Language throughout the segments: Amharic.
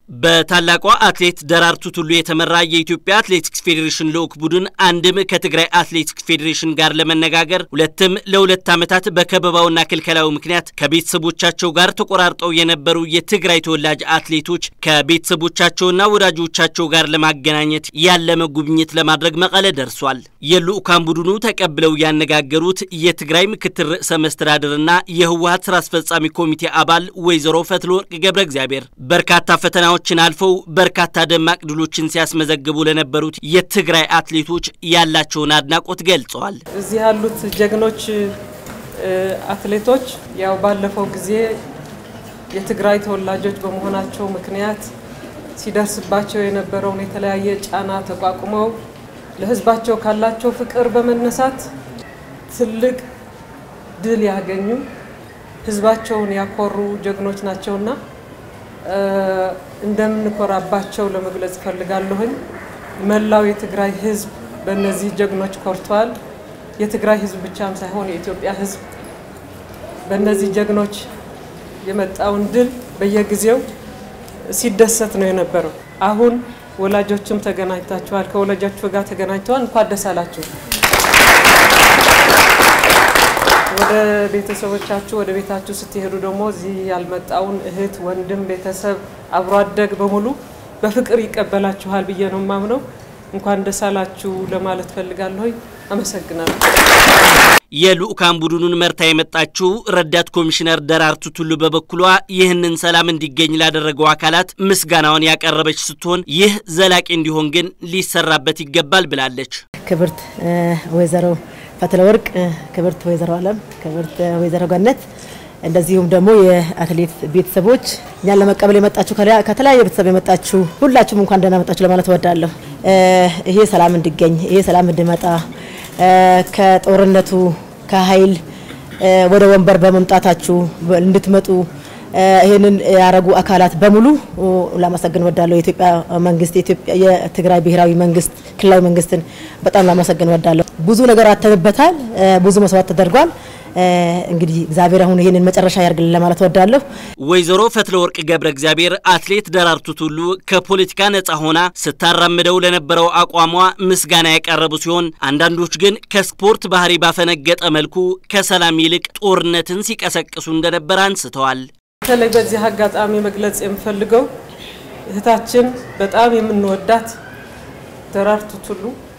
በታላቋ አትሌት ደራርቱ ቱሉ የተመራ የኢትዮጵያ አትሌቲክስ ፌዴሬሽን ልዑክ ቡድን አንድም ከትግራይ አትሌቲክስ ፌዴሬሽን ጋር ለመነጋገር ሁለትም ለሁለት ዓመታት በከበባውና ክልከላው ምክንያት ከቤተሰቦቻቸው ጋር ተቆራርጠው የነበሩ የትግራይ ተወላጅ አትሌቶች ከቤተሰቦቻቸውና ወዳጆቻቸው ጋር ለማገናኘት ያለመ ጉብኝት ለማድረግ መቀለ ደርሷል። የልዑካን ቡድኑ ተቀብለው ያነጋገሩት የትግራይ ምክትል ርዕሰ መስተዳድርና የህወሀት ስራ አስፈጻሚ ኮሚቴ አባል ወይዘሮ ፈትለወርቅ ገብረ እግዚአብሔር በርካታ ፈተናዎች ችን አልፈው በርካታ ደማቅ ድሎችን ሲያስመዘግቡ ለነበሩት የትግራይ አትሌቶች ያላቸውን አድናቆት ገልጸዋል። እዚህ ያሉት ጀግኖች አትሌቶች ያው ባለፈው ጊዜ የትግራይ ተወላጆች በመሆናቸው ምክንያት ሲደርስባቸው የነበረውን የተለያየ ጫና ተቋቁመው ለህዝባቸው ካላቸው ፍቅር በመነሳት ትልቅ ድል ያገኙ ህዝባቸውን ያኮሩ ጀግኖች ናቸውና እንደምንኮራባቸው ለመግለጽ እፈልጋለሁኝ። መላው የትግራይ ህዝብ በእነዚህ ጀግኖች ኮርቷል። የትግራይ ህዝብ ብቻም ሳይሆን የኢትዮጵያ ህዝብ በእነዚህ ጀግኖች የመጣውን ድል በየጊዜው ሲደሰት ነው የነበረው። አሁን ወላጆችም ተገናኝታችኋል፣ ከወላጆቹ ጋር ተገናኝተዋል። እንኳን ደስ አላችሁ። ወደ ቤተሰቦቻችሁ ወደ ቤታችሁ ስትሄዱ ደግሞ እዚህ ያልመጣውን እህት፣ ወንድም፣ ቤተሰብ፣ አብሮ አደግ በሙሉ በፍቅር ይቀበላችኋል ብዬ ነው የማምነው። እንኳን ደስ አላችሁ ለማለት ፈልጋለሁ። አመሰግናለሁ። የልዑካን ቡድኑን መርታ የመጣችው ረዳት ኮሚሽነር ደራርቱ ቱሉ በበኩሏ ይህንን ሰላም እንዲገኝ ላደረገው አካላት ምስጋናውን ያቀረበች ስትሆን ይህ ዘላቂ እንዲሆን ግን ሊሰራበት ይገባል ብላለች። ክብርት ወይዘሮ ፈትለ ወርቅ፣ ክብርት ወይዘሮ አለም፣ ክብርት ወይዘሮ ገነት እንደዚሁም ደግሞ የአትሌት ቤተሰቦች እኛን ለመቀበል የመጣችሁ ከተለያየ ቤተሰብ የመጣችሁ ሁላችሁም እንኳን ደህና መጣችሁ ለማለት እወዳለሁ። ይሄ ሰላም እንዲገኝ ይሄ ሰላም እንዲመጣ ከጦርነቱ ከኃይል ወደ ወንበር በመምጣታችሁ እንድትመጡ ይህንን ያረጉ አካላት በሙሉ ላመሰግን ወዳለሁ። የኢትዮጵያ መንግስት የትግራይ ብሔራዊ መንግስት ክልላዊ መንግስትን በጣም ላመሰግን ወዳለሁ። ብዙ ነገር አተንበታል። ብዙ መስዋዕት ተደርጓል። እንግዲህ እግዚአብሔር አሁን ይህንን መጨረሻ ያርግልን ለማለት ወዳለሁ። ወይዘሮ ፈትለ ወርቅ ገብረ እግዚአብሔር አትሌት ደራርቱ ቱሉ ከፖለቲካ ነጻ ሆና ስታራምደው ለነበረው አቋሟ ምስጋና ያቀረቡ ሲሆን አንዳንዶች ግን ከስፖርት ባህሪ ባፈነገጠ መልኩ ከሰላም ይልቅ ጦርነትን ሲቀሰቅሱ እንደነበር አንስተዋል። በተለይ በዚህ አጋጣሚ መግለጽ የምፈልገው እህታችን በጣም የምንወዳት ደራርቱ ቱሉ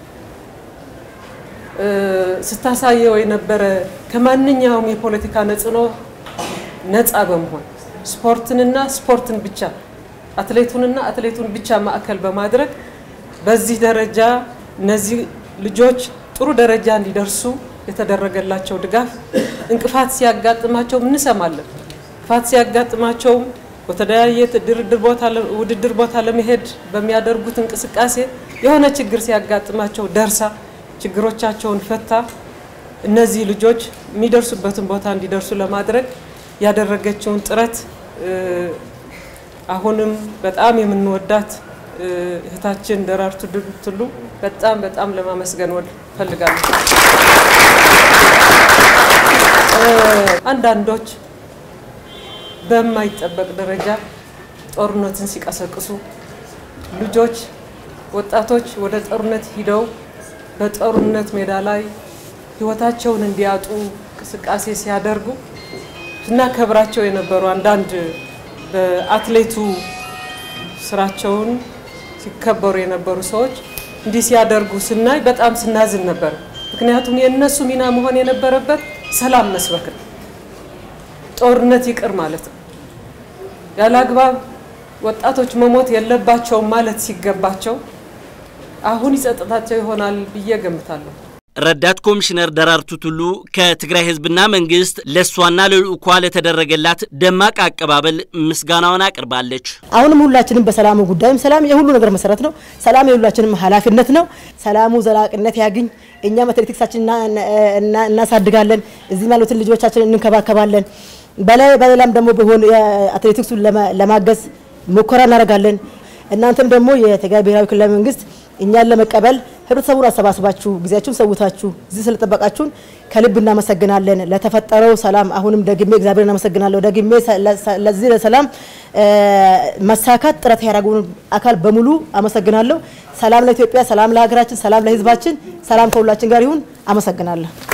ስታሳየው የነበረ ከማንኛውም የፖለቲካ ነጽኖ ነፃ በመሆን ስፖርትንና ስፖርትን ብቻ አትሌቱንና አትሌቱን ብቻ ማዕከል በማድረግ በዚህ ደረጃ እነዚህ ልጆች ጥሩ ደረጃ እንዲደርሱ የተደረገላቸው ድጋፍ እንቅፋት ሲያጋጥማቸው እንሰማለን። እንቅፋት ሲያጋጥማቸውም በተለያየ ድርድር ቦታ ውድድር ቦታ ለመሄድ በሚያደርጉት እንቅስቃሴ የሆነ ችግር ሲያጋጥማቸው ደርሳ ችግሮቻቸውን ፈታ እነዚህ ልጆች የሚደርሱበትን ቦታ እንዲደርሱ ለማድረግ ያደረገችውን ጥረት አሁንም በጣም የምንወዳት እህታችን ደራርቱ ቱሉ በጣም በጣም ለማመስገን ፈልጋለሁ። አንዳንዶች በማይጠበቅ ደረጃ ጦርነትን ሲቀሰቅሱ ልጆች፣ ወጣቶች ወደ ጦርነት ሂደው በጦርነት ሜዳ ላይ ህይወታቸውን እንዲያጡ እንቅስቃሴ ሲያደርጉ ስናከብራቸው የነበሩ አንዳንድ በአትሌቱ ስራቸውን ሲከበሩ የነበሩ ሰዎች እንዲህ ሲያደርጉ ስናይ በጣም ስናዝን ነበር። ምክንያቱም የእነሱ ሚና መሆን የነበረበት ሰላም መስበክ ነው። ጦርነት ይቅር ማለት ነው። ያለ አግባብ ወጣቶች መሞት የለባቸውም ማለት ሲገባቸው አሁን ይጸጥታቸው ይሆናል ብዬ ገምታለሁ። ረዳት ኮሚሽነር ደራርቱ ቱሉ ከትግራይ ህዝብና መንግስት ለእሷና ለልዑኳ ለተደረገላት ደማቅ አቀባበል ምስጋናውን አቅርባለች። አሁንም ሁላችንም በሰላሙ ጉዳይም ሰላም የሁሉ ነገር መሰረት ነው። ሰላም የሁላችንም ኃላፊነት ነው። ሰላሙ ዘላቂነት ያግኝ። እኛም አትሌቲክሳችን እናሳድጋለን። እዚህም ያሉትን ልጆቻችን እንንከባከባለን። በላይ በሌላም ደግሞ ቢሆን አትሌቲክሱን ለማገዝ ሙከራ እናደርጋለን። እናንተም ደግሞ የትግራይ ብሔራዊ ክልላዊ መንግስት እኛን ለመቀበል ህብረተሰቡን አሰባስባችሁ ጊዜያችሁን ሰውታችሁ እዚህ ስለጠበቃችሁን ከልብ እናመሰግናለን። ለተፈጠረው ሰላም አሁንም ደግሜ እግዚአብሔር እናመሰግናለሁ። ደግሜ ለዚህ ለሰላም መሳካት ጥረት ያደረጉን አካል በሙሉ አመሰግናለሁ። ሰላም ለኢትዮጵያ፣ ሰላም ለሀገራችን፣ ሰላም ለህዝባችን፣ ሰላም ከሁላችን ጋር ይሁን። አመሰግናለሁ።